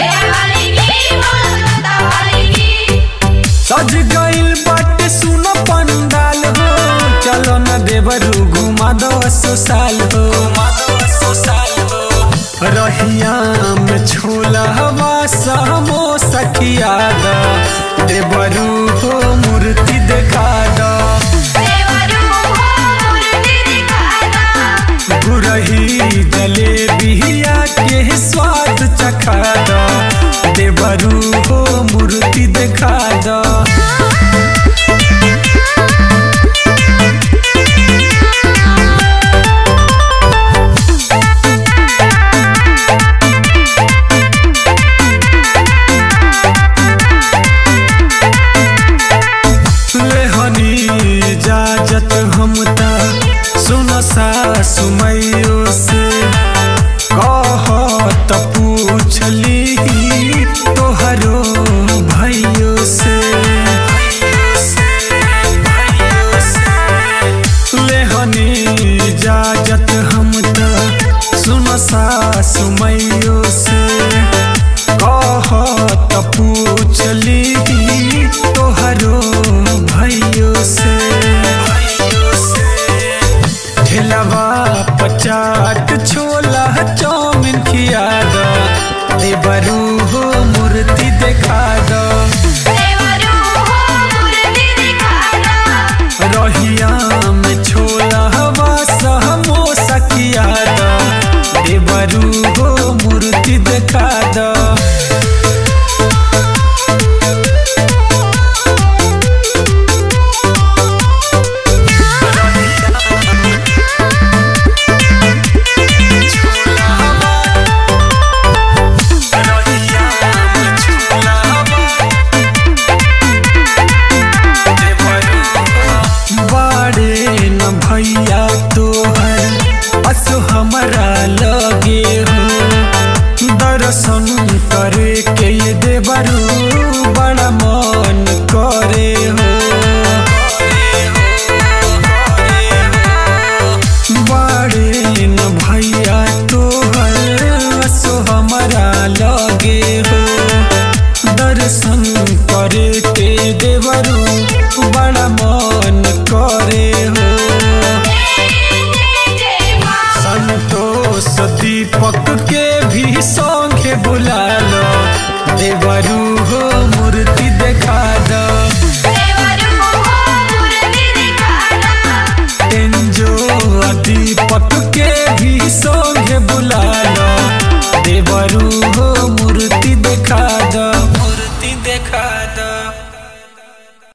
सज गइल बाटे सुन पंडाल हो चलो न देवरू घुमा दो सो साल हो रहिया में छोला हवा सामो सखिया दा देवरू हो मूर्ति देखा दा गुरही जलेबिया के स्वाद चखा दा देवरू हो मूर्ति देखा दा लेहनी इजाजत हम ता सुन सासु मैयो से कहत पूछली तोहरो भैयो से लेहनी इजाजत हम ता सुन सासु मैयो से कहत पूछली तोहरो भैयो से ठेलवा पचाट छोला चाउमिन खिया दो देवरू हो मूर्ति देखा दो रहिया में छोला हवा समोसा खिया दो देवरू हो मूर्ति देखा दो बाड़े न भैया तोहर अस हमरा लगे हो दर्शन करे के ये देवरू बड़ा मन करे हो बाड़े न भैया तोहर अस हमरा लगे हो दर्शन करे के देवरू बड़ा मन करे हो संतोष दीपक के भी संगे बुला लो देवरू हो मूर्ति देखा दो एंजो दीपक के भी संगे बुला लो